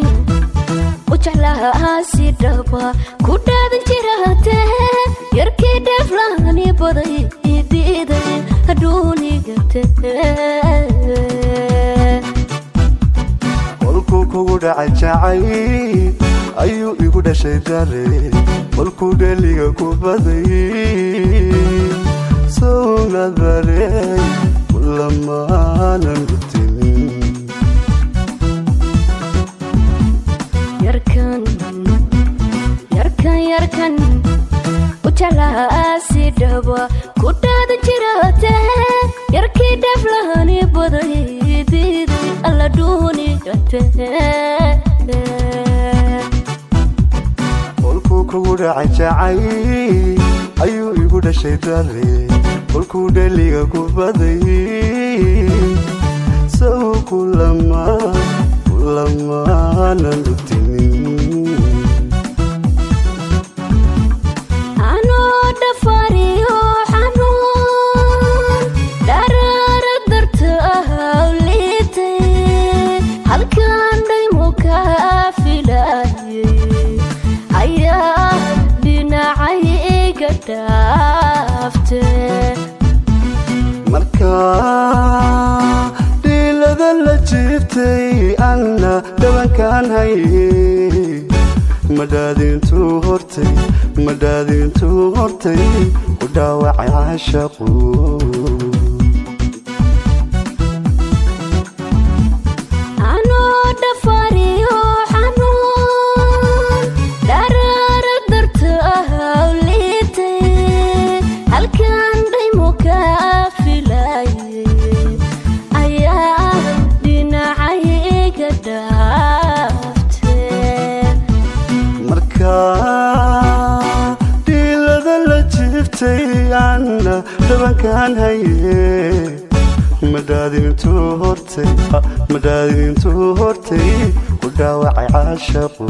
u jeclaha si dhaba ku dhaadan jirate yarkii dheeflaani baday idiiday hadhuunigate kolkuu kugu dhacay jacay ayuu igu dhashay dare kolkuu dheliga ku baday sownadarey kulamaanan gutinin yarkan yarkan yarkan u jeclaha si dhaba ku dhaadan jirate yarkii dheeflaani baday idiiday alla dhuunigate kolkuu kugu dhacay jacay ayuu igu dhashay dare kolkuu dheliga ku baday sow kulama kulamaanan gutinin anoo dhafariyo xanuun dharaara darta ahawliitay halkan dhaymo kaa filayay ayaa dhinacay iga dhaafte markaa dhiilada la jiibtay anna dhabankaan haye madhaadintuu hortay madhaadintuu hortay ku dhaawacay caashaqu anoo dhafariyo xanuun dharaara darta ahawliitay halkan dhaymo kaa filayay ayaa dhinacay iga dhaafte markaa dhiilada la jiibtay anna dhabankaan haye madhaadintuu hortay madhaadintuu hortay ku dhaawacay caashaqu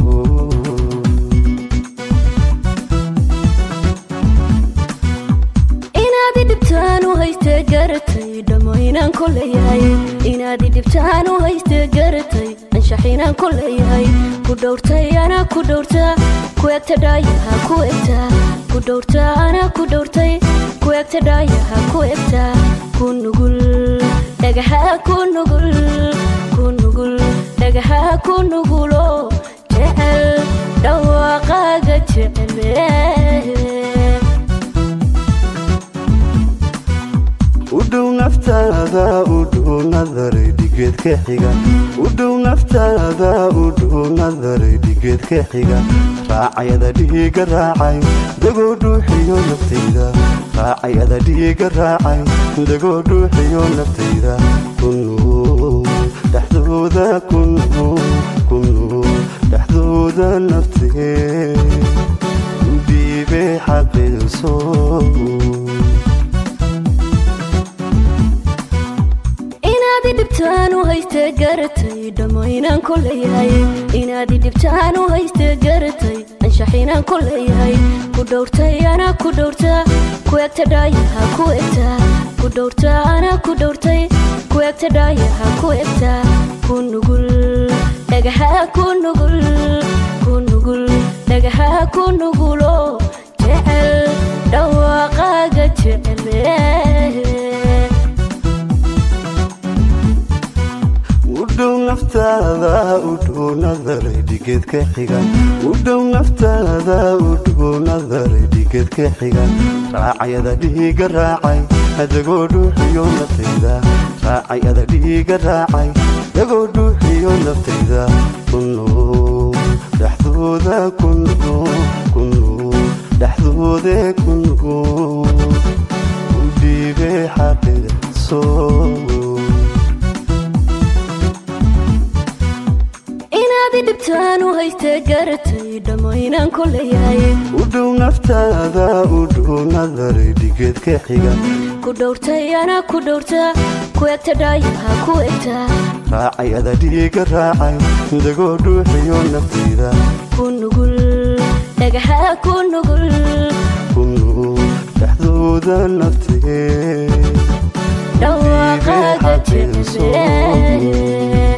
inaad idhibtaan u hayste garatay dhammaynaan ku leeyahay inaad idhibtaan u hayste garatay anshaxinaan ku leeyahay ku dhowrtay anaa ku dhowrta ku egta dhaayaha ku egta ku dhowrta anaa ku dhowrtay ku egta dhaayaha ku egta ku nugul dhagaha ku nugul ku nugul dhagaha ku nugulo jecel dhawaaqaaga jecele u dhow naftaada u dhow nadaray dhigeed ka xiga u dhow naftaada u dhow nadaray dhigeed ka xiga raacayada dhiiga raacay dagoo dhuuxiyo naftayda raacayada dhiiga raacay dagoo dhuuxiyo naftayda kunuu dhexdooda kunuu kunuu dhexdooda naftee u dhiibay xaqiiso inaad idhibtaan u hayste garatay dhammaynaan ku leeyahay inaad idhibtaan u hayste garatay anshaxinaan ku leeyahay ku dhowrtay anaa ku dhowrta ku egta dhaayaha ku egta ku dhowrta anaa ku dhowrtay ku egta dhaayaha ku egta ku nugul dhagaha ku nugul ku nugul dhagaha ku nugulo jecel dhawaaqaaga jecele u dhow naftaada u dhow nadaray dhigeed ka xiga u dhow naftaada u dhow nadaray dhigeed ka xiga raacayada dhiiga raacay dagoo dhuuxiyo naftayda raacayada dhiiga raacay dagoo dhuuxiyo naftayda kunuu dhexdooda kunuu kunuu dhexdoode kunuu u dhiibay xaqiiqso inaad idhibtaan u hayste garatay dhammaynaan ku leeyahay u dhow naftaada u dhow nadaray dhigeed ka xiga ku dhowrtay anaa ku dhowrta ku egta dhaayaha ku egta raacayada dhiiga raacay dagoo dhuuxiyo naftayda ku nugul dhagaha ku nugul kunuu dhexdooda naftee dhawaaqaaga jecele